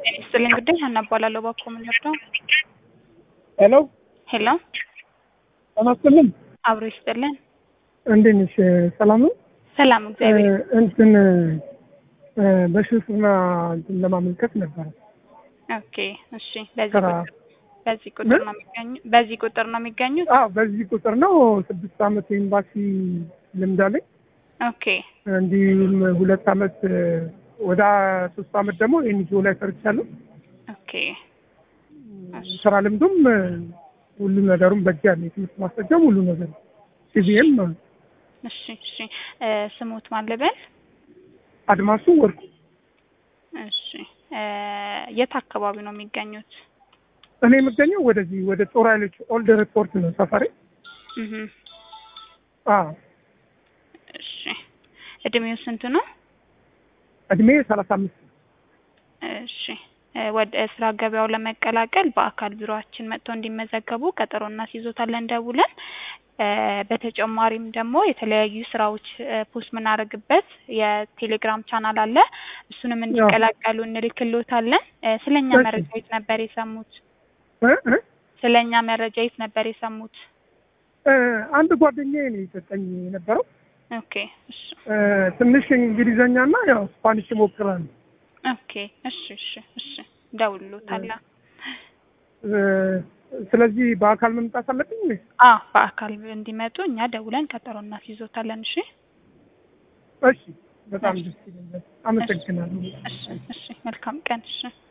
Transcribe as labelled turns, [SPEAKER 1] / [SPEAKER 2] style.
[SPEAKER 1] ጤና ይስጥልኝ ጉዳይ ሀና እባላለሁ። እባክዎ ምን ልርዳው?
[SPEAKER 2] ሄሎ
[SPEAKER 1] ሄሎ
[SPEAKER 2] ጤና ይስጥልኝ።
[SPEAKER 1] አብሮ ይስጥልን።
[SPEAKER 2] እንዴት ነሽ? ሰላም ነው?
[SPEAKER 1] ሰላም እግዚአብሔር
[SPEAKER 2] እ፣ እንትን እ፣ በሽፍና እንትን ለማመልከት ነበረ
[SPEAKER 1] ኦኬ እሺ። በዚህ
[SPEAKER 2] ስራ።
[SPEAKER 1] ቁጥር በዚህ ቁጥር ነው የሚገኙ በዚህ ቁጥር ነው የሚገኙት?
[SPEAKER 2] አዎ፣ በዚህ ቁጥር ነው። ስድስት አመት ኤምባሲ ልምድ አለኝ።
[SPEAKER 1] ኦኬ
[SPEAKER 2] እንዲሁም ሁለት አመት እ፣ ወደ ሶስት አመት ደግሞ ኤንጂኦ ላይ ሰርቻለሁ።
[SPEAKER 1] ኦኬ
[SPEAKER 2] ስራ ልምዱም እ፣ ሁሉ ነገሩም በእጅ ያለ የትምህርት ማስረጃም ሁሉ ነገር ሲቪኤም
[SPEAKER 1] እሺ እሺ። እ፣ ስሙት ማን ልበል?
[SPEAKER 2] አድማሱ ወርቁ
[SPEAKER 1] እሺ እ፣ የት አካባቢ ነው የሚገኙት?
[SPEAKER 2] እኔ የምገኘው ወደዚህ ወደ ጦር ኃይሎች ኦልድ ሪፖርት ነው ሰፈሬ።
[SPEAKER 1] እህ
[SPEAKER 2] አዎ
[SPEAKER 1] እሺ። እድሜው ስንት ነው?
[SPEAKER 2] እድሜ ሰላሳ አምስት
[SPEAKER 1] እሺ እ፣ ወደ ስራ ገበያው ለመቀላቀል በአካል ቢሮአችን መጥተው እንዲመዘገቡ ቀጠሮ እናስይዞታለን ደውለን። እ፣ በተጨማሪም ደግሞ የተለያዩ ስራዎች እ፣ ፖስት የምናደርግበት የቴሌግራም ቻናል አለ። እሱንም እንዲቀላቀሉ እንልክሎታለን። እ፣ ስለኛ
[SPEAKER 2] እሺ።
[SPEAKER 1] መረጃ የት ነበር የሰሙት?
[SPEAKER 2] እ እ
[SPEAKER 1] ስለኛ መረጃ የት ነበር የሰሙት?
[SPEAKER 2] እ፣ አንድ ጓደኛዬ ነው የሰጠኝ የነበረው።
[SPEAKER 1] ኦኬ እሺ
[SPEAKER 2] እ፣ ትንሽ እንግሊዘኛና ያው ስፓኒሽ እሞክራለሁ።
[SPEAKER 1] ኦኬ እሺ እሺ እሺ ደውሎታለን።
[SPEAKER 2] እ፣ ስለዚህ በአካል መምጣት አለብኝ ወይስ?
[SPEAKER 1] አ በአካል እንዲመጡ እኛ ደውለን ቀጠሮ እናስይዞታለን። እሺ
[SPEAKER 2] እሺ፣ በጣም ደስ ይለኛል። አመሰግናለሁ።
[SPEAKER 1] እሺ እሺ መልካም ቀን እሺ